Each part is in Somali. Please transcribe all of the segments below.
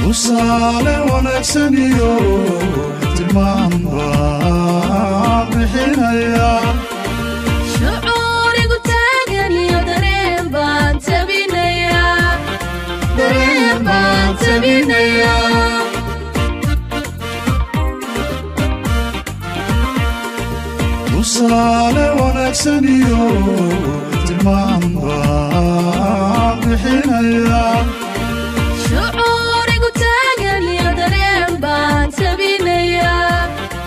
tusaale wanaagsan iyo tilmaan baan bixinaya shucuurigu taagan iyo dareen baan tabinayaa dareen baan tabinayaa tusaale wanaagsan iyo tilmaan baan bixinaya shucuurigu taagan iyo dareen baan tabinayaa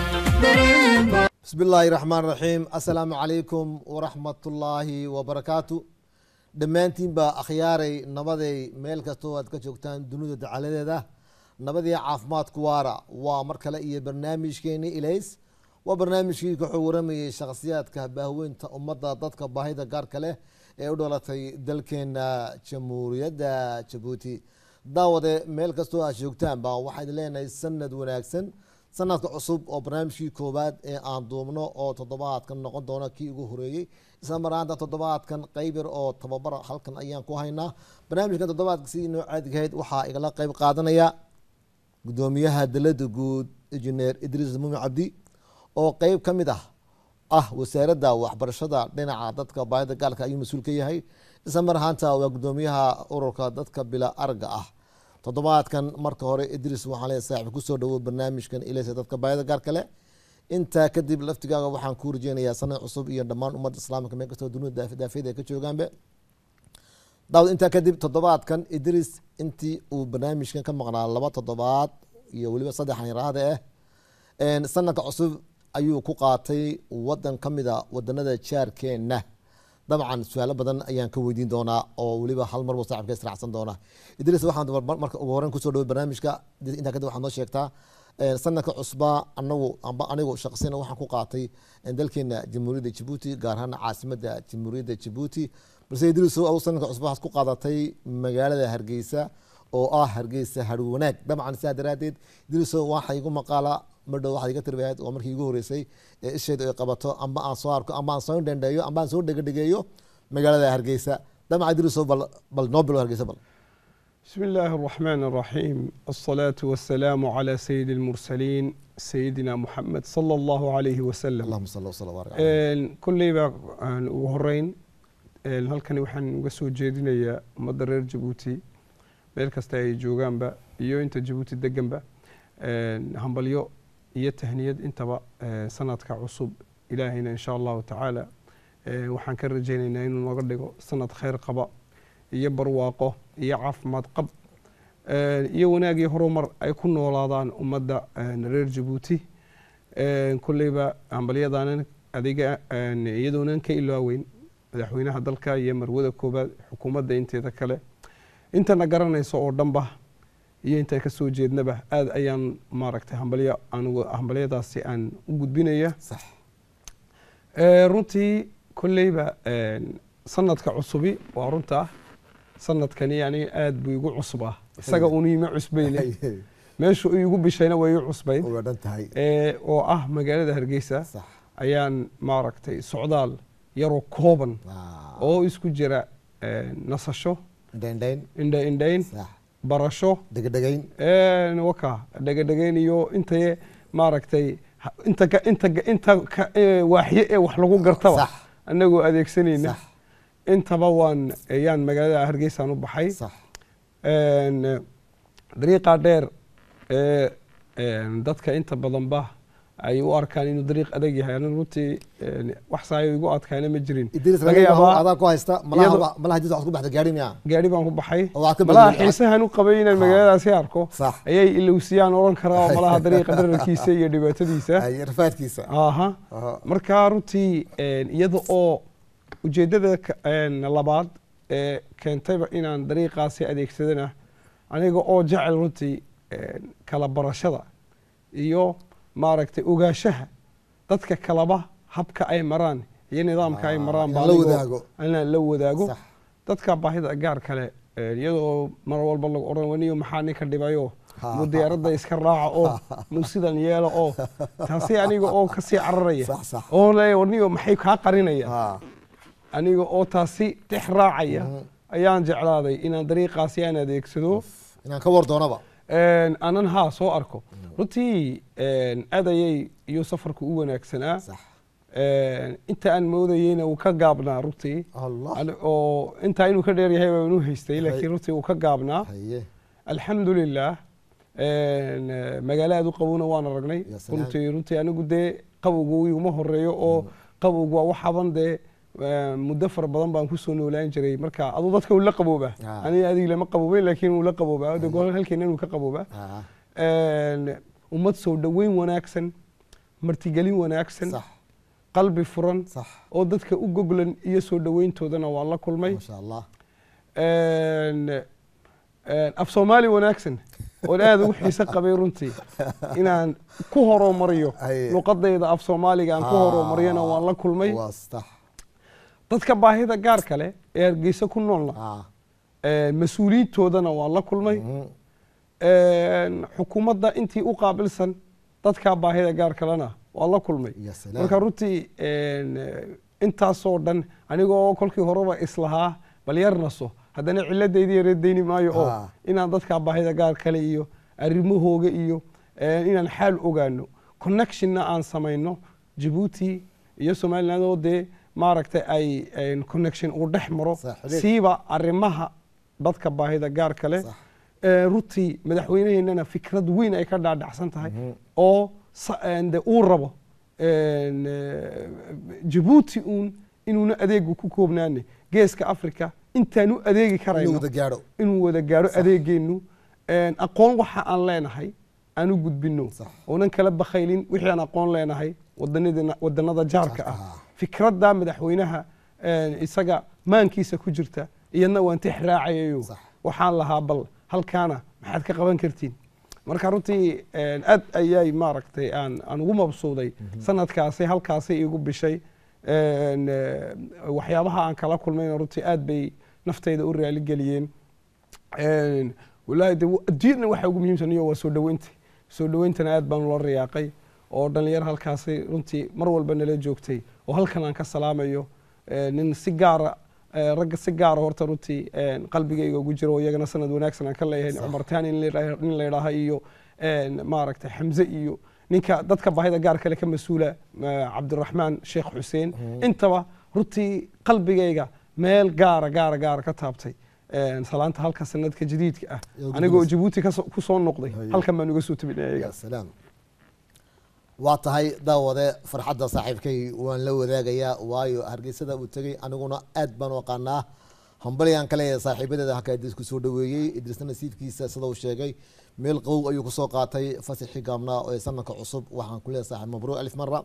dareen baan bismi illaahi raxmaan raxiim assalaamu calaykum waraxmatullaahi wabarakaatu dhammaantiin baa akhyaaray nabaday meel kastoo aad ka joogtaan dunida dacaladeeda nabadii caafimaadku waara waa mar kale iyo barnaamijkeeni ilays waa barnaamijkii wuxuu waramayay shakhsiyaadka baahweynta ummadda dadka baahida gaarka leh ee u dhalatay dalkeena jamhuuriyadda jabuuti daawade meel kastoo aad joogtaan baa waxaan leenahay sanad wanaagsan sanadka cusub oo barnaamijkii koowaad ee aan duubno oo toddobaadkan noqon doona kii ugu horeeyey isla maraanta toddobaadkan qeyb yar oo tababar halkan ayaan ku haynaa barnaamijkan toddobaadka sidii noo caadigahayd waxaa igala qeyb qaadanaya gudoomiyaha dalada guud injineer idriis muumin cabdi oo qeyb ka mid ah ah wasaaradda waxbarashada dhinaca dadka baahida gaalka ayuu mas-uul ka yahay isla mar ahaanta waa gudoomiyaha ururka dadka bila arga ah toddobaadkan marka hore idris waxaan leeyahay saaxiib kusoo dhawo barnaamijkan ilaysa dadka baahida gaarka leh intaa kadib laftigaaga waxaan ku rajeynayaa sanad cusub iyo dhammaan ummadda islaamka meel kastoo dunida daafiyada ay ka joogaanbe daawad intaa kadib toddobaadkan idris intii uu barnaamijkan ka maqnaa laba toddobaad iyo weliba saddexan yaraahda ah sanadka cusub ayuu ku qaatay wadan ka mida wadanada jaarkeena dabcan su-aalo badan ayaan ka weydiin doonaa oo weliba hal marbu saaxibka israacsan doona idris waxaan marka ugu horeyn kusoo dhaway barnaamijka intaa kadib waxaad noo sheegtaa sanadka cusbaa anagu amba anigu shaqsina waxaan ku qaatay dalkeena jamhuuriyadda jabuuti gaar ahaan caasimada jamhuuriyadda jabuuti balse idris adu sanadka cusba waxaad ku qaadatay magaalada hargeysa oo ah hargeysa harwanaag dabcan sidaa daraadeed idriso waxa igu maqaala madhow waxaad iga tirbahayd waa markii igu horeysay ee isheedu ay qabato amba aan soo arko amba aan soo dhendheeyo amba aan soo dhegadhegeeyo magaalada hargeysa dabcan idriso bal bal noo bilo hargeysa bal بسم الله الرحمن الرحيم الصلاة والسلام على سيد المرسلين سيدنا محمد صلى الله عليه وسلم allahuma salli wasala barik caleyh. kulleyba aan ugu horeyn een, halkani waxaan uga soo jeedinayaa ummadda reer jabuuti meel kasta ay joogaanba iyo inta jabuuti deganba een, hambalyo iyo tahniyad intaba ee, sanadka cusub ilaahayna insha allahu tacaala ee, waxaan ka rajaynaynaa inuu noga dhigo sanad khayr qaba iyo barwaaqo iyo caafimaad qab ee, iyo wanaag iyo horumar ay ku noolaadaan ummadda een, reer jabuuti een, kulleyba hambalyadaanan adiga een, iyadoonan ka ilaaweyn madaxweynaha dalka iyo marwada koobaad xukuumadda inteeda kale intana garanayso oo dhanba iyo inta ka soo jeednaba aad ayaan maaragtay hambalyo anugu hambalyadaasi aan u gudbinaya sax Ee, runtii kolleyba een, sanadka cusubi waa runta sanadkani aniga aad buu igu cusbaa isaga unu ima cusbayne meeshu igu bishayna way igu cusbayd waa dhan tahay ee, oo ah magaalada hargeysa sax ayaan maaragtay socdaal yaroo kooban Ah, oo isku jira een, nasasho dhendheyn indha indhayn sax barasho dhegadhegeyn een, waka dhegadhegeyn iyo intaye maaragtay ha- inta ka- inta ka- inta ka- ee, waaxyo ee wax lagu gartaba sax anagoo adeegsanayna sax intaba waan ayaan magaalada hargeysaan u baxay sax een, eh, dariiqa dheer ee een, dadka inta badanba ay u arkaan inuu dariiq adag yahay aniga runtii een, wax saayo igu adkaana ma jirin idris laga yaabaa adaa ku haysta iyadoo- malaha malaha idris waxaad ku baxda gaari miya gaari baan ku baxay oo waxaad ka malaha badbaadi- xiisahan u qabay inaan Ha. magaaladaasi arko sax ayay ilowsiyaan odhan karaa oo malaha dariiqa dherarkiisa iyo dhibaatadiisa ay rafaadkiisa aha Aha. marka runtii een, iyada oo ujeeddada ka- een, labaad ee keentayba inaan dariiqaasi adeegsadana aniga oo jecel runtii een, kala barashada iyo maaragtay ogaanshaha dadka kalaba habka ay maraan iyo nidaamka ay Ah, maraan inaan baa la anigoo- wadaago. inaan la wadaago sax dadka baahida gaar kale een, iyadoo mar walba lagu odhan waniyo maxaa ninka dhibayo Ha, mu ha. diyaaradda iska raaca oo mu sidan yeelo oo taasi aniga oo kasii cararaya sax sax oo le waniyo maxay kaa qarinaya Ah, aniga oo taasi dhex raacaya Mhm. ayaan jeclaaday inaan dariiqaasi aan adeegsado inaan ka war doonaba Een, aanan haa soo arko runtii een, aad ayay iyo safarku u wanaagsanaa sax Een, inta aan moodayeyna wuu ka gaabnaa runtii allah Ani- oo intaa inuu ka dheer yahay baan u haystay Hay. laakiin runtii wuu ka gaabnaa haye alxamdulilah een, eh, magaalo aad u qabowna waan aragnay Ya salaam. runtii runtii anigu dee qabowgu iguma horeeyo oo qabowgu waa waxaban dee eh, muddo fara badan baan kusoo noolaan jiray marka aduu dadka uu la qabooba Ah. aniga adiga lama qaboobeyn laakiin wuu la qaboobaa de gol halkeena inuu ka qaboobaa Ah, Een, ummad soo dhoweyn wanaagsan martigelin wanaagsan sax qalbi furan sax oo dadka u goglan iyo soo dhoweyntoodana waan la kulmay maasha allah Een, een, af soomaali wanaagsan oon aad ugu xiise qabay runtii inaan ku horumariyo Haye. luqadayda af soomaaliga aan ku Ah. horumariyana waan la kulmay waa sax dadka baahida gaarka leh ee hargeysa ku noolna ah een, mas-uuliyiintoodana waan la kulmay mhm. Een, xukuumadda intii u qaabilsan dadka baahida gaarka lena waan la kulmay ya salaam marka runtii een, eh, intaasoo dhan anigoo kolkii horeba islahaa bal yar naso haddana ciladaydi yareedayni maayo oo Ah. inaan dadka baahida gaar kale iyo arrimahooga iyo eh, inaan xaal ogaano connectionna aan samayno jabuuti iyo somaliland oo dee maaragtay ay een, connection uu dhex maro Sax, xiriir. siiba arrimaha dadka baahida gaar kale Sax. Eh, runtii madaxweynaheennana fikrad weyn ay ka dhaadhacsan tahay Mhm. oo sa- een, de uu rabo een, eh, jabuuti uun inuuna adeegu ku koobnaane geeska africa intaan u adeegi inuu karayno wada gaadho inuu wada gaaro Sax. adeegeennu Een, aqoon waxa aan leenahay aan u gudbino Sax. oonan kala bakhaylin wixii aan aqoon leenahay wadanadina- wadanada jaarka Jaarka ah ah. fikradda madaxweynaha een, isaga maankiisa ku jirta iyadna waan tix raacayayo Sax. waxaan lahaa bal halkaana maxaad ka qaban kartiin marka runtii een, aad ayay maaragtay aan aan ugu mabsuuday sanadkaasi halkaasi igu bishay Een, eh, waxyaabaha aan kala kulmayna runtii aad bay naftayda u raaligeliyeen Een, wallaahi de adduunyadna waxa ugu muhiimsan iyo waa soo dhoweynta soo dhoweyntana aad baan ula riyaaqay oo dhalinyar halkaasi runtii mar walba nala joogtay oo halkan aan ka salaamayo Ee, nin si gaara ee, ragga si gaara horta runtii een, qalbigayga ugu jiro oo iyagana sanad wanaagsan aan ka leeyahay cumar taani nin la yidhaah- nin la yidhaaha iyo een, maaragtay xamse iyo ninka dadka baahida gaar kale ka mas-uula eh, cabdiraxmaan sheekh xuseen intaba runtii qalbigayga meel gaara gaara gaara ka taabtay Een, salaanta halka sanadka jadiidka ah Iyo anigoo gudbis. jabuuti kasoo- ku soo noqday Haye. halkan baan uga soo tabinay ya ayaga salaam waa tahay daawade farxadda saaxiibkay waan la wadaagayaa waayo hargeysada uu tegey aniguna aad baan u aqaanaa hambalyaan ka leeyahay saaxiibadeeda halkaa idris ku soo dhoweeyey idrisna nasiibkiisa sida uu sheegay meel qabow ayuu kusoo qaatay fasaxii gaabnaa ee sanadka cusub waxaan ku leeyahay saaxiib mabruuc alif mara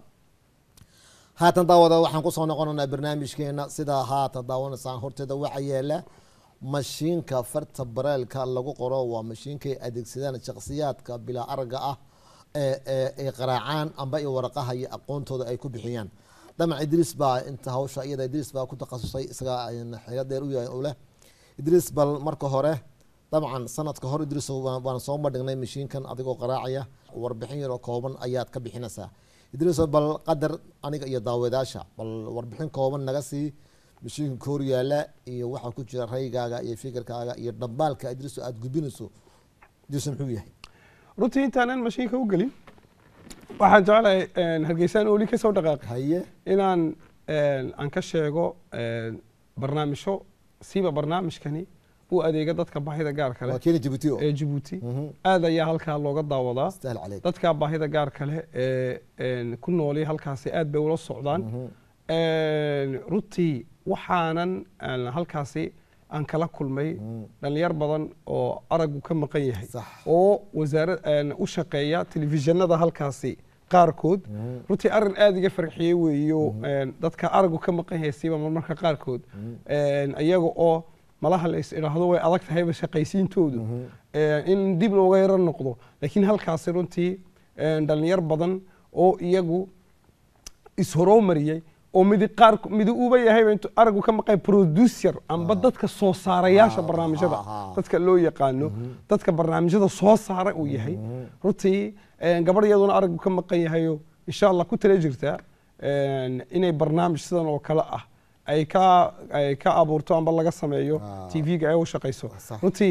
haatan daawada waxaan kusoo noqonaynaa barnaamijkeena sidaa haatan daawanaysaan horteeda waxa yeela mashiinka farta bareelka lagu qoro waa mashiinkay adeegsadaan shakhsiyaadka bilaa aragga ah ee ee ay qaraacaan amba i waraqaha iyo aqoontooda ay ku bixiyaan damac idriis baa inta hawsha iyada idriis baa ku takhasusay isaga xeelo dheer u yahay u leh idriis bal marka hore dabcan sanadka hor idriis waan waan soo madhignay mashiinkan adigoo qaraacaya warbixin yaroo kooban ayaad ka bixinaysaa idriiso bal qadar aniga iyo daawadaasha bal warbixin kooban naga sii mashiinka ka hor yaala iyo waxaa ku jira raygaaga iyo fikirkaaga iyo dhambaalka idriiso aada gudbinayso idriiso muxuu yahay runtii intaanan mashiinka u gelin waxaan jeclahay een, hargeysaan oli ka soo dhaqaaqay haye inaan een, aan ka sheego een, barnaamijyo siiba barnaamijkani u adeega dadka baahida gaarka waa leh keeni jabuuti o ee jabuuti Mhm. aad ayaa halkaa looga daawadaa istahal caleyk dadka baahida gaarka leh ee een, ku nooli halkaasi aad bay ula socdaan Mhm. Een, runtii waxaanan aan halkaasi aan kala kulmay Mhm. dhalinyar badan oo aragu ka maqan yahay sax oo wasaarad een, u shaqeeya telefishinada halkaasi qaarkood Mhm. runtii arrin aada iga farxiyey weeyo een, dadka aragu ka maqan yahay siiba marmarka qaarkood een, iyaga oo malaha la is idhaahdo way adag tahayba shaqaysiintoodu Mhm. een, in dib looga yaro noqdo laakiin halkaasi runtii een, dhalinyar badan oo iyagu ishoroomariyey oo midi qaar midi uuba yahayba intuu aragu ka maqan producer amba dadka soo saarayaasha Ah, barnaamijyada ah, ah. dadka loo yaqaano dadka barnaamijyada soo saara uu yahay runtii een, gabadh iyaduna aragu ka maqan yahayo insha allah ku tala jirtaa een, inay barnaamij sidan oo kale ah ay ka ay ka abuurto amba laga sameeyo Ah. tv-ga ay u shaqayso Sax. runtii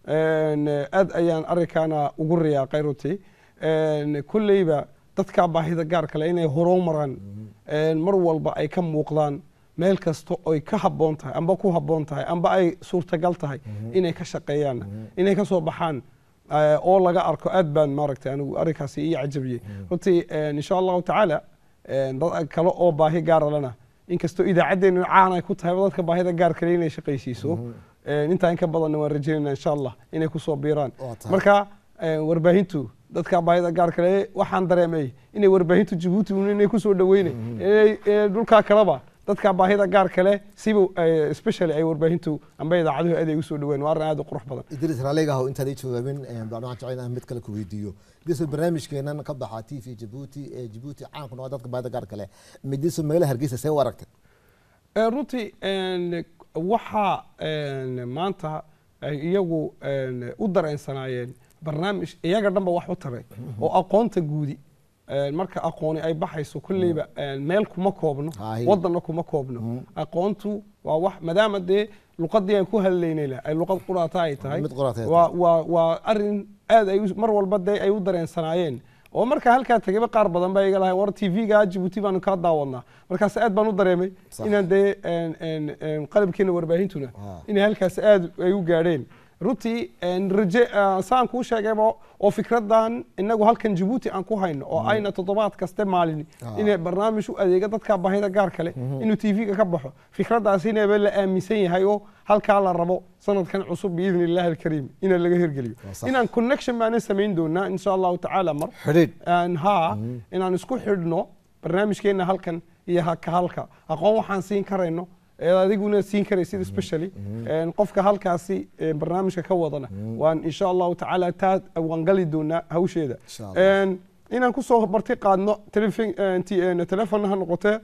Een, aad ayaan arrinkaana ugu riyaaqay runtii Een, kolleyba dadka baahida gaarka leh inay horumaraan Een, mar walba ay ka muuqdaan meel kasta oy ka habboon tahay amba ku habboon tahay amba ay suurtagal tahay inay ka shaqeeyaan inay ka soo baxaan eh, oo laga arko aad baan maaragtay anigu arrinkaasi ii cajabiyey runtii een, insha allahu tacaala een, dad kale oo baahi gaara lana inkastoo idaacaddeennu caan ay ku tahay dadka baahida gaarka leh inay shaqaysiiso een, intaa in ka badanna waan rajaynayna insha allah inay kusoo biiraan Waa tahay. marka een, warbaahintu dadka baahida gaarka leh waxaan dareemay inay warbaahintu jabuuti un inay kusoo dhaweynay inay ee, dhulkaa kaleba dadka baahida gaarka leh siba eh, especially ay warbaahintu amba idaacaduhu aad ay usoo dhaween waa arrin aad u qurux badan idris raaligahow intaad ii jawaabin een, baan waxaan jecel inaan mid kale ku weydiiyo diso barnaamijkeenan ka baxa t v jabuuti ee jabuuti caan ku noqda dadka baahida gaarka leh midiso magaalada hargeysa see u aragtay Eh, runtii een, waxaa een, maanta ay iyagu een, u dareensanaayeen barnaamij iyaga dhanba wax u taray oo aqoonta guudi een, marka aqooni ay baxayso kolleyba een, meel kuma koobno Haahi. wadanna kuma koobno aqoontu waa wax maadaama dee luqadii aan ku hadlaynayna ay luqad quraata ay tahay Mid quraata ay waa waa waa arrin aad ay u- mar walba dee ay u dareensanaayeen oo marka halkaa tegayba qaar badan baa iga lahay war tv-ga jabuuti baanu kaa daawadnaa markaas aad baan u dareemay Sax. inaan dee een, een, een, qalabkeena warbaahintuna Ah. inay halkaas aad ay u gaadheen runtii een, raje ah, saan kuu sheegayba oo fikradan inagu halkan jabuuti aan ku hayno oo ayna toddobaad kaste maalin Ah. inay barnaamij u adeega dadka baahida gaar kale inuu tv-ga ka baxo fikradaas inaba la aaminsan yahay oo halkaa la rabo sanadkan cusub biidni illahi alkariim ina laga hirgeliyo Waa sax. inaan connection baanan samayn doonaa insha allahu tacaala mar xidhiidh aan haa inaan isku xidhno barnaamijkeena halkan iyo haka halka aqoon waxaan siin karayno ee adiguna siin karaysid especially een, qofka halkaasi ee, barnaamijka ka wadana waan insha allahu tacaala taa waan gali doonaa hawsheeda Insha Allah. Een, inaan kusoo marti qaadno telefon een, ti- een, telefoon ha noqotee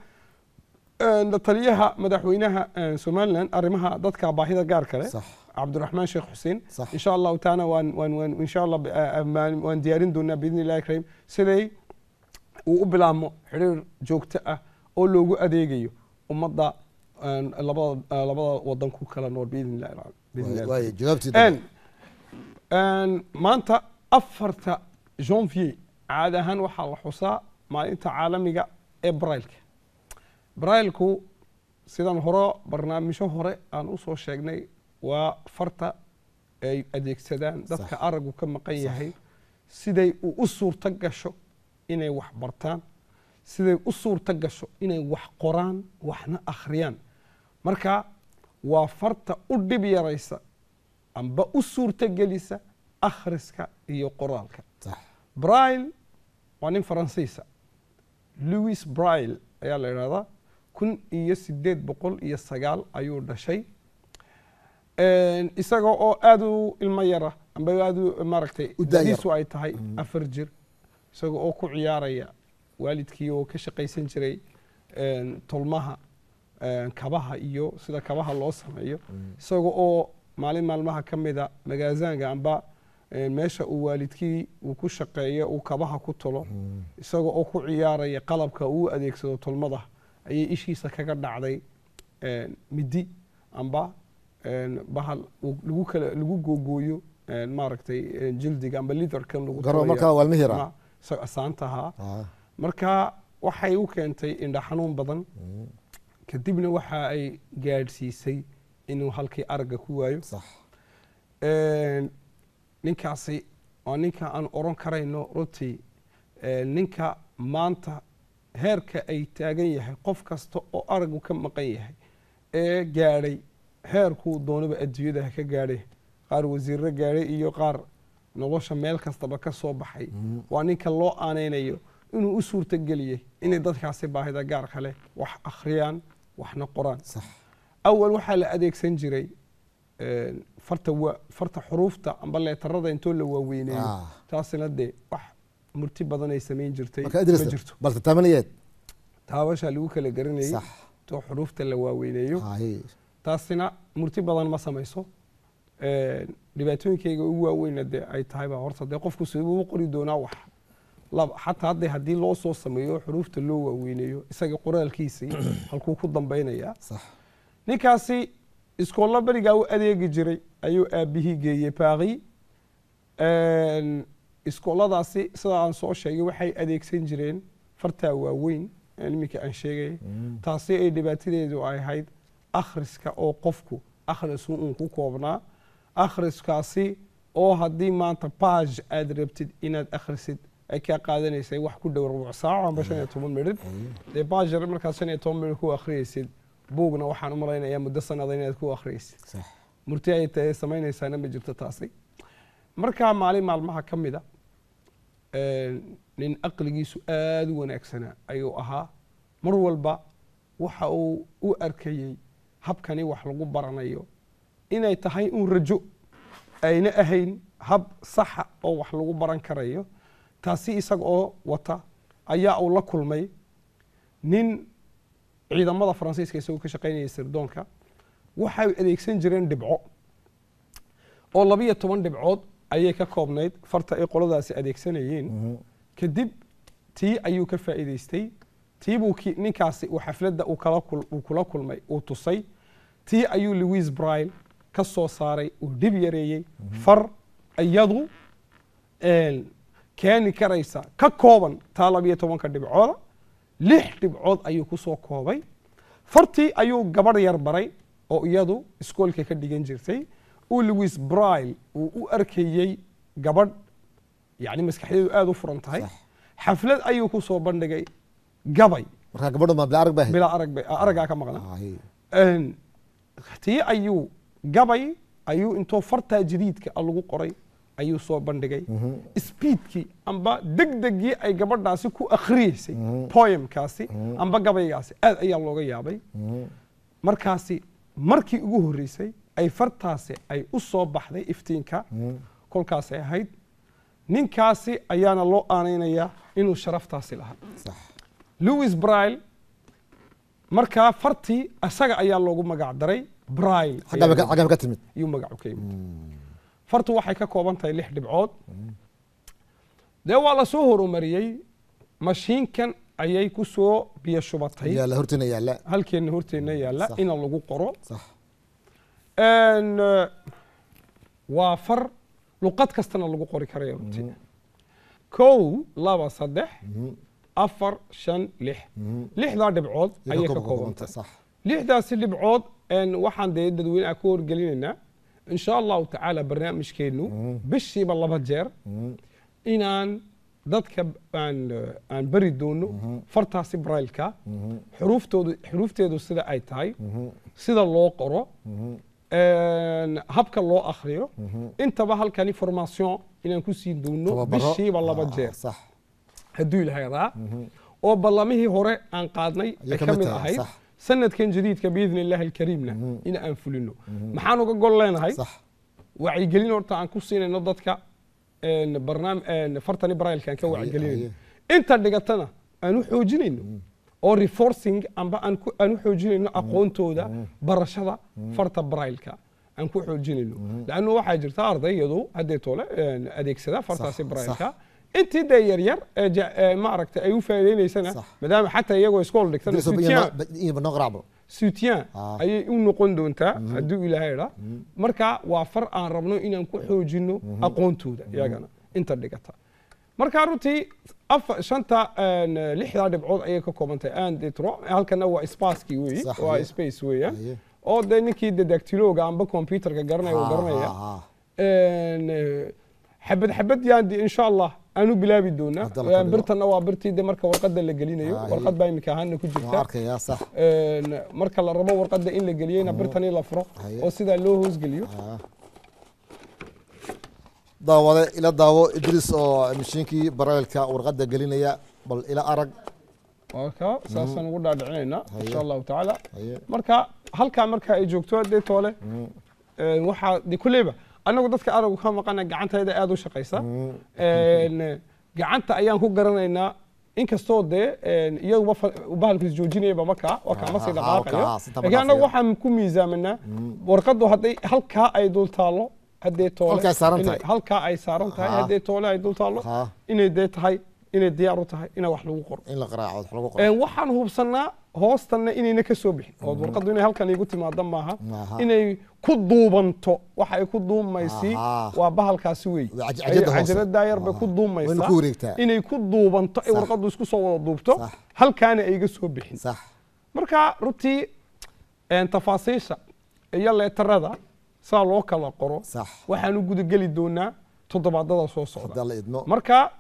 een, taliyaha madaxweynaha een, somaliland arrimaha dadka baahida gaarka leh sax cabdiraxmaan sheekh xuseen Sax. insha allahu taana waan waan waan insha allah eh, eh, maan- waan diyaarin doonaa biidni illahi karim siday uu u bilaabmo xiriir joogto ah oo loogu adeegayo ummadda een, labada eh, labada wadan ku kala nool biidni illahi al- biidni illahi waaye jawaabtii En, en, maanta afarta janvier caadi ahaan waxaa la xusaa maalinta caalamiga ee brailka brailku sidan hore barnaamijyo hore aan usoo sheegnay waa farta ay adeegsadaan dadka Sax. aragu ka maqan yahay siday u u suurto gasho inay wax bartaan siday u suurto gasho inay wax qoraan waxna akhriyaan marka waa farta u dhib yaraysa amba u suurto gelisa akhriska iyo qoraalka sax braille waa nin faransiisa louis braille ayaa la idhahdaa kun iyo sideed boqol iyo sagaal ayuu dhashay Een, isaga oo aad u ilmo yara amba aad u maaragtay U daayar. da'diisu ay tahay afar jir isaga oo ku ciyaaraya waalidkii oo ka shaqaysan jiray een, tolmaha een, kabaha iyo sida kabaha loo sameeyo isaga oo maalin maalmaha ka mida magaazaanka amba een, meesha uu waalidkii uu ku shaqeeyo uu kabaha ku tolo isaga oo ku ciyaaraya qalabka uu adeegsado tolmada ayay ishiisa kaga dhacday een, midi amba een, bahal uu lagu kala lagu googooyo een, maaragtay een, jildiga amba liverkan lagu garo tolaya. markaa waa ilmihira Ma- isaga asaantahaa Ah, marka waxay u keentay indha xanuun badan kadibna waxa ay gaadhsiisay inuu halkii aragga ku waayo sax Een, ninkaasi waa ninka aan oran karayno runtii een, ninka maanta heerka ay taagan yahay qof kasta oo aragu ka maqan yahay ee gaadhay heerkuu doonaba adduunyada ha ka gaadhay qaar wasiirro gaadhay iyo qaar nolosha meel kastaba ka soo baxay waa ninka loo aaneynayo inuu u suurtageliyey inay dadkaasi baahida gaarka leh wax akhriyaan waxna qoraan sax awal waxaa la adeegsan jiray een, farta wa farta xuruufta amba leetarada intoo la waaweyneeyo Ah. taasina dee wax murti badan ay samayn jirtay marka ma idris jirto balse tamaniyeed taabashaa lagu kala garanayay sax intoo xuruufta la waaweyneeyo Haye. taasina murti badan ma samayso Een, dhibaatooyinkayga ugu waaweyna dee ay tahay baa horta dee qofku siduu u qori doonaa wax laba xataa hadde haddii loo soo sameeyo xuruufta loo waaweyneeyo isaga qoraalkiisii halkuu ku dambaynayaa sax ninkaasi iskoollo berigaa u adeegi jiray ayuu aabihii geeyey baaqi iskoolladaasi sida aan soo sheegay waxay adeegsan jireen fartaa waaweyn ee iminka aan sheegay taasi ay dhibaatadeedu ay ahayd akhriska oo qofku akhrisku uun ku koobnaa akhriskaasi oo haddii maanta baaj aad rabtid inaad akhrisid ay kaa qaadanaysay wax ku dhow rubuc saaco amba shan iyo toban midhid dee baaj yar markaad shan iyo toban midhid ku akhriyaysid buugna waxaan u malaynayaa muddo sanada inaad ku akhriyaysid sax murti ay tahay samaynaysaana ma jirto taasi markaa maalin maalmaha ka mida nin aqligiisu aada u wanaagsanaa ayuu ahaa mar walba waxa uu u arkayey habkani wax lagu baranayo inay tahay un rajo ayna ahayn hab saxa oo wax lagu baran karayo taasi isaga oo wata ayaa uu la kulmay nin ciidamada faransiiska isagoo ka shaqaynaya sirdoonka waxay adeegsan jireen dhibco oo labiyo toban dhibcood ayay ka koobnayd farta ay qoladaasi adeegsanayeen kadib tii ayuu ka faa'iidaystay tii buu ki- ninkaasi uu xafladda uu kala kul- uu kula kulmay uu tusay tii ayuu louis brile ka soo saaray uu dhib yareeyey far iyadu een, keeni karaysa ka kooban taa labiyo tobanka dhibcooda lix dhibcood ayuu ku soo koobay fartii ayuu gabadh yar baray oo iyadu iskoolka ka dhigan jirtay uu louis brile uu u arkayey gabadh yani maskaxdeedu aada u furan tahay Sax. xaflad ayuu ku soo bandhigay gabay markaa gabadhu ma bila arag baa bilaa arag bay- araggaa ka maqna Ay, Een, tii ayuu gabay ayuu intoo fartaa jadiidka ah lagu qoray ayuu soo bandhigay speedkii amba degdegii ay gabadhaasi ku akhriyeysay poemkaasi amba gabaygaasi aad ayaa looga yaabay markaasi markii ugu horreysay ay fartaasi ay u soo baxday iftiinka kolkaasay ahayd ninkaasi ayaana loo aanaynayaa inuu sharaftaasi lahaa sax louis brile markaa fartii isaga ayaa loogu magac daray brile xaggaa bay ka- xaggaa bay ka timid ayuu magacu ka yimid fartu waxay ka kooban tahay lix dhibcood dee waa la soo horumariyey mashiinkan ayay ku soo biyo shubatay yaalla hortiina yaalla halkeenna horteenna yaalla Sax. ina lagu qoro sax Een, eh, waa far luqad kastana lagu qori karaya runtii kow laba saddex afar shan lix lixdaa dhibcood ayay ka kooban tahay sax lixdaasi dhibcood een, waxaan dee dadweynaha ku horgelinaynaa in sha allahu tacaala barnaamijkeennu bishiiba laba jeer inaan dadka aan eh, aan bari doono fartaasi brailka xuruuftoodu xuruufteedu sida ay tahay sida loo qoro een, habka loo akhriyo intaba halkani formation inaan ku siin doono tababaro bishiiba laba Ah, jeer sax hadduu ilahadaa oo ballamihii hore aan qaadnay Ayay ay ka ka mid mid tahay, ahayd sax. sanadkan jadiidka biidni illaahi alkariimna in aan fulino maxaan uga gol leenahay sax wacyigelin horta aan ku siinayno dadka een, barnaam een, fartani brailka aan ka Haye, wacyigelinayno inta dhigatana aan u xoojinayno oo reforcing amba aan ku- aan u xoojinayno aqoontooda barashada farta brailka aan ku xoojinayno laannu waxaa jirta ardayyadu haddee toole een, adeegsada fartaasi Sax, brailka intii dee yaryar ee ja- ee maaragtay ay u faa'iidaynaysana Sax. maadaama xataa iyagoo iskool dhigtana Idris, soutien iyo banoo qaraacbo soutien Ah. ayay u noqon doontaa hadduu ilaahay idhaa marka waa far aan rabno inaan ku xoojino aqoontooda iyagana inta dhigata marka runtii afa shanta een, lixdaa dhibcood ayay ka kooban tahay aan detro halkana waa spacekii weeye Sax, waa haye. space weeyaan Haye. oo dee ninkii de dactiloga amba computerka garanaya uu garanaya een, eh, xabad xabad yaan de insha allah aanu bilaabi doonaa Hadda la ka dhigo. birtana waa birtii de marka warqada la gelinayo Haye. warqad baa imika ahaana ku waan jirta arkayaa sax een, marka la rabo warqadda in la geliyeyna birtani la furo Haye. oo sidaa loo hoosgeliyo Ah. daawade ila daawo idris oo mashiinkii baraylka warqadda gelinaya bal ila arag marka saasaan ugu dhaadhicinaynaa Haye. insha allahu tacaala Haye. marka halkaa marka ay joogto dee toole een, waxaa de kulleyba annagu dadka aragu ka maqana gacantayda aada u shaqaysa Een, gacanta ayaan ku garanaynaa inkastoo dee een, iyaguba fa- bahalkiis joojinayaba markaa waa kaa masii Ah, dhaqaaqayo ah, si taba laakiin annagu dhaafaya. waxaan ku miisaamanaa warqaddu hadday halkaa ay dul taallo haddee toole Halkaa ay saaran inay- tahay. halkaa ay saaran tahay Ah. haddee toole ay dul taallo Ah. inay dee tahay inay diyaar u tahay ina wax lagu qoro in la qaraaco wax lagu qoro Een, waxaan hubsanaa hoostanna inayna ka soo bixin oo warqaddu inay halkan iigu timaado maaha Aha. inay ku duubanto waxa ay ku duumaysi Aha. waa bahalkaasi wey Waa caj- cajada hoose. cajaladaa yar bay ku Aha. duumaysaa Wayna ku wareegtaa. inay ku duubanto ay Sax. warqaddu isku soo wada duubto Sax. halkaana ayga soo bixin sax marka runtii een, tafaasiisha iyo leetarada saa loo kala qoro Sax. waxaan u gudageli doonaa toddobaadada soo hadaa socda la idmo marka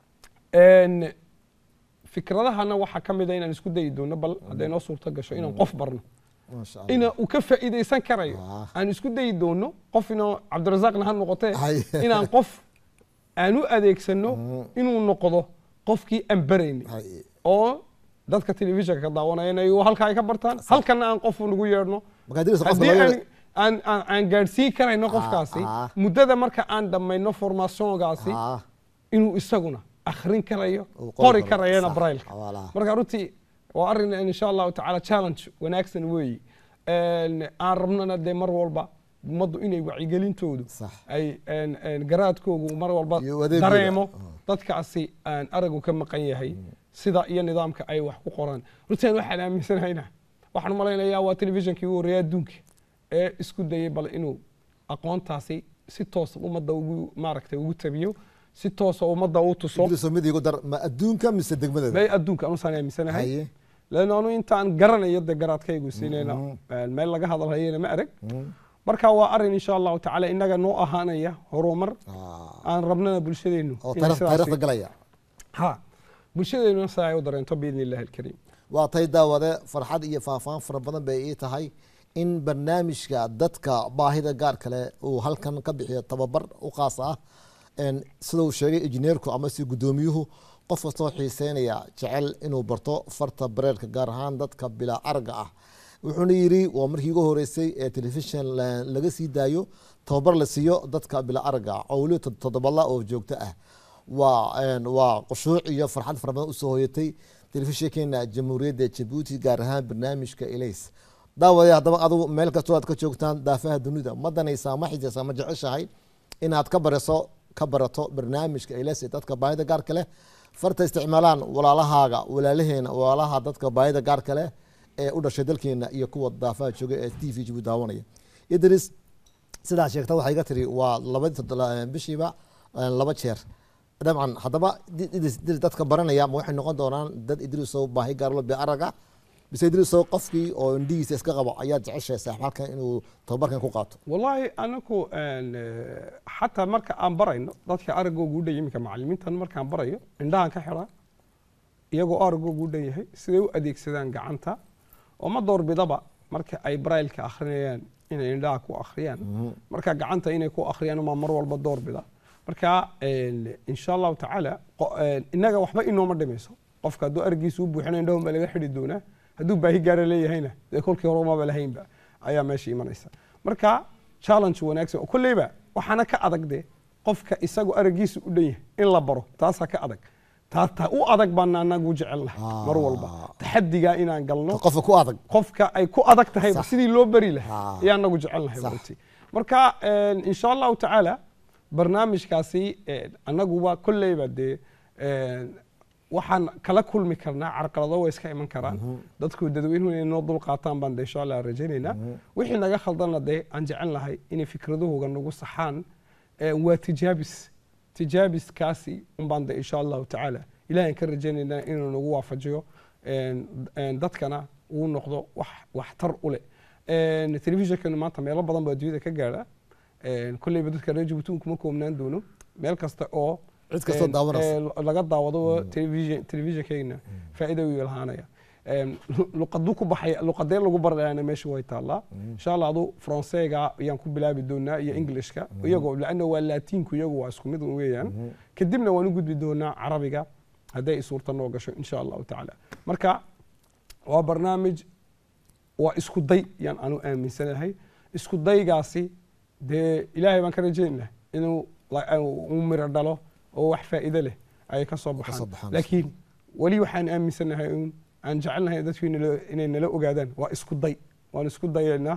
een, fikradahana waxaa ka mid a inaan isku dayi doono bal hadday noo suurto gasho inaan qof barno maasha allah ina uu ka faa'iidaysan karayo Ah. aan isku dayi doono qof inoo cabdirasaaqna ha noqotee Hay. inaan qof aan u adeegsano inuu noqdo qofkii aan baraynay Hay. oo dadka telefishinka ka daawanaya inay halka ay ka bartaan halkana aan qof nagu yeedhno markaa dirisa qofka haddii laga aan aan aan aan gaadhsiin karayno qofkaasi ah. muddada marka aan dhammayno formationgaasi Ah, inuu isaguna akhrin karayo Uu qori qori karo. karayana Sax. brailka Walahi. marka runtii waa arrin insha allahu tacaala challenge wanaagsan weeyi Een, aan rabnana dee mar walba ummaddu inay wacyigelintoodu Sax. ay een, een, garaadkoogu mar walba Iyo adeegooda. dareemo Ah. dadkaasi aan aragu ka maqan yahay sida iyo nidaamka ay wax ku qoraan runtii aan waxaan aaminsanayna waxaan u malaynayaa waa telefishinkii ugu horreeya adduunka ee isku dayay bal inuu aqoontaasi si toosa ummadda ugu maaragtay ugu tabiyo si toosa ummadda u tuso dirisa mid igu dar ma adduunka mise degmadeeda bay adduunka anusaan aaminsanahay haye leanna anu intaan garanayo dee garaadkaygu siinayna meel laga hadalhayana ma arag marka waa arrin insha allahu tacaala inaga noo ahaanaya horumar Ah, aan rabnana bulshadeennu oo inay taariikh- sidaasi- taariikhda galaya ha bulshadeennu sidaa ay u dareento biidni illahi alkariim waa tay daawade farxad iyo faahfaahin fara badan bay ii tahay in barnaamijka dadka baahida gaar kale uu halkan ka bixiyo tababar u qaas ah En sida uu sheegay injineerku ama si guddoomiyuhu qof kastoo xiiseynaya jecel inuu barto farta bareerka gaar ahaan dadka bilaa aragga ah wuxuuna yidhi waa markii ugu horeysay ee telefishin la- laga sii daayo tababar la siiyo dadka bilaa aragga ah oo weliba tod- toddobadla oo joogto ah waa een, waa qushuuc iyo farxad fara badan usoo hoyatay telefishinkeena jamhuuriyadda jabuuti gaar ahaan barnaamijka elays daawade haddaba adigu meel kastoo aad ka joogtaan daafaha dunida ma danaysaa ma xisaysaa ma jeceshahay inaad ka bariso ka barato barnaamijka elays ee dadka baahida gaarka leh farta isticmaalaan walaalahaaga walaalaheena walaalaha dadka baahida gaarka leh ee u dhashay dalkeena iyo kuwa daafaha jooga ee t v jabuuti daawanaya idris sidaa sheegta waxay iga tiri waa labadii toddoba- bishiiba eh, laba jeer dabcan haddaba di- idris idris dadka baranaya ma waxay noqon doonaan dad idrisow baahi gaarlo bi araga bise idrisow qofkii oo indhihiisa iska qabo ayaad jeceshahay saaxib halkan inuu tababarkan ku qaato wallaahi anaku een, eh, xataa marka aan barayno dadka aragoogu u dhan iminka macalimiintan markaan barayo indhahan ka xidhaa iyagoo aragoogu u dhan yahay siday u adeegsadaan gacanta oo ma doorbidaba marka ay brailka akhrinayaan inay indhaha ku akhriyaan marka gacanta inay ku akhriyaan umaa mar walba doorbida marka een, insha allahu tacaala qo- een, innaga waxba inooma dhimayso qofka hadduu aragiisa u buuxina indhahun baa laga xidhi doonaa hadduu baahi gaara leeyahayna dee kolkii hore umaba lahaynba ayaa meesha imanaysa marka challenge wanaagsan oo kolleyba waxaana ka adag de qofka isagu aragiisa u dhan yahay in la baro taasaa ka adag taa taa u adag baana anagu jecelnahay mar walba taxadigaa inaan galno qofka ku adag qofka ay ku adag tahay Sax. sidii loo bari lahaa Ah. ayaa anagu jecelnahay Sax. runtii marka een, insha allahu tacaala barnaamijkaasi een, annaguba kolleyba dee een, waxaan kala kulmi karnaa carqalado way iska iman karaan dadku dadweynuhu inay noo dul qaataan baan de insha allah rajaynaynaa wixii naga khaldana dee aan jecel lahay inay fikradahooga nagu saxaan een, waa tijaabis tijaabiskaasi unbaan de insha allahu tacaala ilahan ka rajaynaynaa inuu nagu waafajiyo een, een, dadkana uu noqdo wax waxtar u leh Een, telefishinkanu maanta meelo badan baa adduunyada ka gaadha Een, kolleyba dadka reer jabuuti kuma koobnaan doono meel kasta oo Cid kastoo een, daawanaysa. ee, laga daawado television telefishinkeena faa'iido u lahaanaya Een, lu- luqaduu ku baxaya luqadee lagu barayana meesha way taallaa insha allah adu faranseega ayaan ku bilaabi doonaa iyo englishka iyagoo laanna waa laatiinku iyagu waa isku mid weeyaan kadibna waan u gudbi doonaa carabiga hadday i suurta noo gasho insha allahu tacaala marka waa barnaamij waa isku day yaan anu aaminsanahay isku daygaasi dee ilaahay baan ka rajaynaa inuu la- uu miro dhalo oo wax faa'iido leh ay ka soo soo baxaan baxaan. laakiin weli waxaan aaminsanahay un aan jecelnahay dadku inay inay nala ogaadaan waa isku day waan isku dayaynaa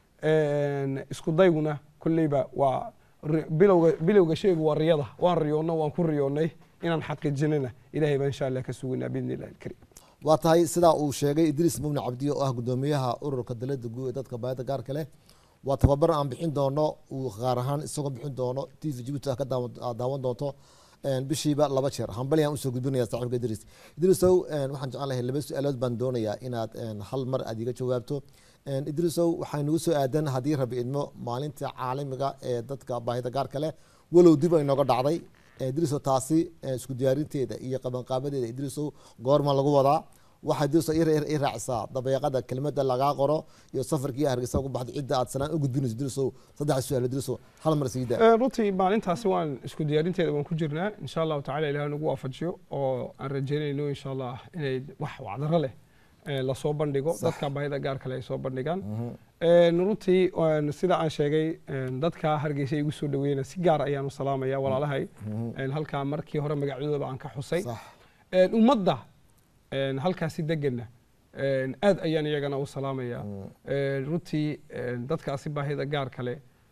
Een, isku dayguna kolleyba waa ri- bilowga bilowga shaygu waa riyada waan riyoonna waan ku riyoonnay inaan xaqiijinana ilaahay baan insha allah ka sugaynaa biidni illahi alkariim waa tahay sidaa uu sheegay idriis mubni cabdi oo ah gudoomiyaha ururka dalada guud ee dadka baahida gaarka leh waa tababar aan bixin doono uu qaar ahaan isagoo bixin doono t v jibuuti ah ka daawan- aad daawan doonto een, bishiiba laba jeer hambalyaan usoo gudbinaya saaxiibka idriis idriisow een, waxaan jeclaan lahay laba su-aalood baan doonayaa inaad een, hal mar aad iga jawaabto Een, idriisow waxay nagu soo aadan haddii rabi idmo maalinta caalamiga ee dadka baahida gaarka leh walow dib ay nooga dhacday idriisow taasi ee, isku diyaarinteeda iyo qabanqaabadeeda idriisow goorma lagu wadaa waxaa idriisow i- i raacisaa dabeeqada kelimada lagaa qoro iyo safarkii hargeysa ugu baxday cidda aad sanaan u gudbinayso idriisow saddex su-aal idriisow hal mar sii daa Eh, runtii maalintaasi waan isku diyaarinteeda waan ku jirnaa insha allahu tacala ilaah nagu waafajiyo oo aan rajeynayno insha allah inay wax wacdaro leh eh, lasoo bandhigo dadka baahida gaar kale ay soo bandhigaan Eh, runtii waan- sida aan sheegay eh, dadka hargeysa igu soo dhaweeyna si gaar ayaan u salaamaya walaalahay Eh, halkaa markii hore magacyadooda aan ka xusay sax Eh, ummadda eh, halkaasi degana eh, aad ayaan iyagana u salaamaya Eh, runtii eh, dadkaasi baahida gaar kale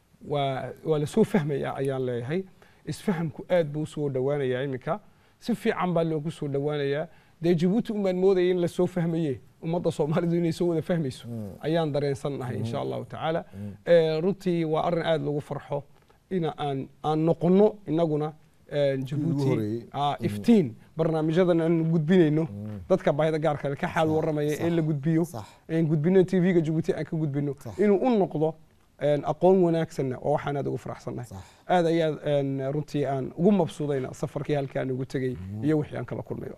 waa waa lasoo fahmaya ayaan leeyahay isfahamku aad buu usoo dhowaanayaa iminka si fiican baa loogu soo dhowaanayaa dee jabuuti umaan moodaya in lasoo fahmaye ummadda soomaalidu inay soo wada fahmayso ayaan dareensannahay insha allahu tacaala Eh, runtii waa arrin aad lagu farxo ina aan aan noqono inaguna eh, jabuuti horeeyey. ah, iftiin barnaamijyadan aan gudbinayno dadka baahida gaar kale ka xaal waramaya ee la gudbiyo sax een gudbino tv-ga jabuuti aan ka gudbino Sax. inuu u noqdo een aqoon wanaagsanna oo waxaan aad ugu faraxsannahay sax aad ayaad een runtii aan ugu mabsuudayna safarkii halkaan ugu tegey iyo wixii aan kala kulmayo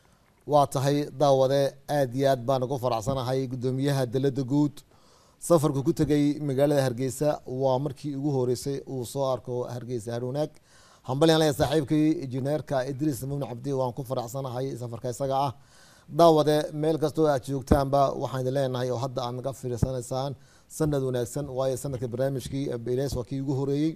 waa tahay daawade aad iyo aad baan ugu faraxsanahay gudoomiyaha dalada guud safarku ku tegay magaalada hargeysa waa markii ugu horeysay uu soo arko hargeysa harwanaag hambalyan leeyahay saaxiibkii injineerka idriis mubni cabdi waan ku faraxsanahay safarka isaga ah daawade meel kastoo aad joogtaanba waxaan idin leenahay oo hadda aad naga fiirsanaysaan sanad wanaagsan waayo sanadka barnaamijkii beles waa kii ugu horeeyey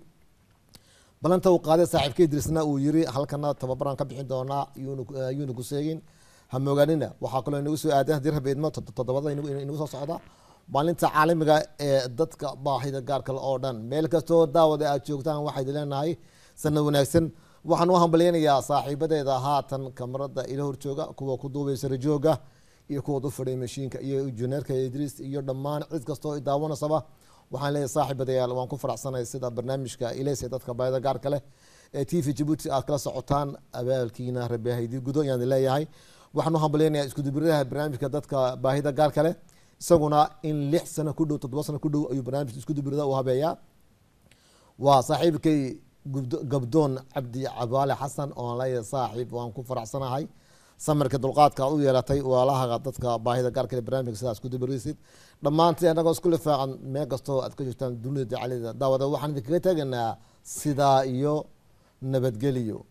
balanta uu qaaday saaxiibka idriisna uu yiri halkana tababaraan ka bixin doonaa yuuna- yuuna ku seegin hamoogaanina waxaa kaloo inagu soo aadan haddii rabi idmo tod- toddobada inagu inagu soo socda maalinta caalamiga ee dadka baahida gaarka le oo dhan meel kastoo daawada aad joogtaan waxaa idin leenahay sanad wanaagsan waxaan u hambalyaynayaa saaxiibadeeda haatan kamarada ila horjooga kuwa ku duubay sarajooga iyo kuwa u fadhiya mashiinka iyo injineerka idriis iyo dhammaan cid kastoo i daawanaysaba waxaan leeyahay saaxiibadayaal waan ku faraxsanahay sida barnaamijka ilays ee dadka baahida gaarka leh ee t v jabuuti aad kala socotaan abaalkiina rabi haydii gudo ayaan idin leeyahay waxaan u hambalyaynayaa iskudubiraha barnaamijka dadka baahida gaarka leh isaguna in lix sano ku dhow toddoba sano ku dhow ayuu barnaamijka iskudubirada u habeeyaa waa saaxiibkay gubdo- gabdoon cabdi cabaale xasan oon leeyahay saaxiib waan ku faraxsanahay samarka dulqaadka aad u yeelatay walaalaha dadka baahida gaarka leh barnaamijka sidaas ku dubiraysid dhammaantii annagoo isku lifaacan meel kastoo aad ka joogtaan dunida dacalida daawada waxaan idinkaga tegaynaa sidaa iyo nabadgeliyo